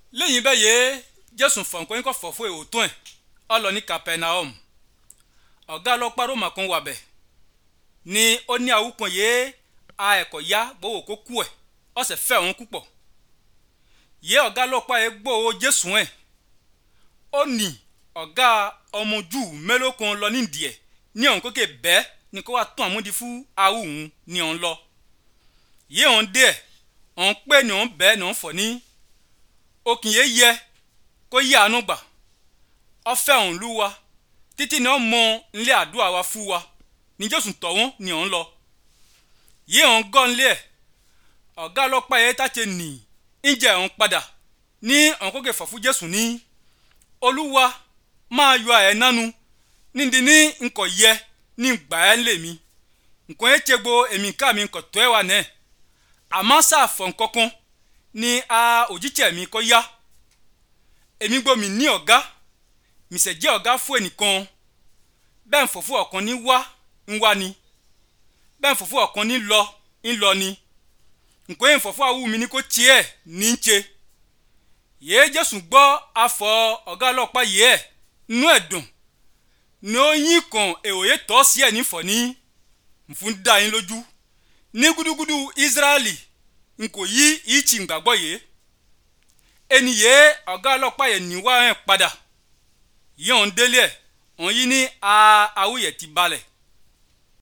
lẹ́yìn bẹ́ẹ̀ yé jésù fọ̀nkọ́ yín kọ́ fọ̀ fún èwòtún ẹ̀ ọ lọ ní capernaum ọ̀gá ọlọ́pàá roma kan wà bẹ̀ ni ó ní àwùpọ̀n yé a ẹ̀kọ́ ya gbowó kó kú ẹ̀ ọ sì fẹ́ òun púpọ̀ yé ọ̀gá ọlọ́pàá yẹ gbowó jésù ẹ̀ ó ní ọ̀gá ọmọ jù mélòó kan lọ nídìí ẹ̀ ní ọ̀hún kókè bẹ́ẹ̀ ni kó wá tún àmúdi fún awùhùn ní ọ̀hún lọ yé ọ̀hún dé ẹ̀ ọ̀hún pé ní ọ̀hún bẹ́ẹ̀ ní ọ̀hún fọ̀ ní okùn yé yẹ kó yí àánú gbà ọfẹ́ ọ̀hún lú wa títí ní ọ̀hún mọ nílé àdúrà wa fún wa ní jésù tọ̀ wọ́n ní ọ̀hún lọ yé ọ̀hún gọ́ nílé ẹ̀ ọ̀gá ọlọ́pàá yẹn tàṣe nì ń jẹ́ ọ̀hún padà ní ọ̀hún kókè fọ̀ fún jésù ní olúwa máa yọ ẹ̀ nánu nídìí ní nkọ̀ yẹ ní gbà ẹ́ lè mi nkọ̀ yẹn tse gbo èmi ká mi nkọ̀ tó ẹ̀ wà nẹ́ àmọ́ sáfọ̀ nkankan ní a òjítsẹ̀ mi kọ́ yá èmi gbọ́ mi ní ọ̀gá mi sẹ̀ jẹ́ ọ̀gá fún ẹnìkan bẹ́ẹ̀ nfọ̀fún ọ̀kan ní wá ń wá ni bẹ́ẹ̀ nfọ̀fún ọ̀kan ní lọ ń lọ ni nkọ̀ yẹn nfọ̀fún awú mi ní kó tiẹ̀ ní ń tse yéé jésù gbọ́ afọ ọ̀gá ọlọ́pàá yìí ẹ̀ nú ẹ̀ dùn ní ó yín kan èòye tọ́ sí ẹ̀ nífọ̀ ní nfun dá yín lójú ní gúdúgúdú israẹli n kò yí ìtì gbàgbọ́ yìí ẹni yìí ọ̀gá ọlọ́pàá yẹn níwá ẹ̀ padà yìí ọ̀hún délé ẹ̀ ọ̀hún yí ní awúyẹ̀ ti balẹ̀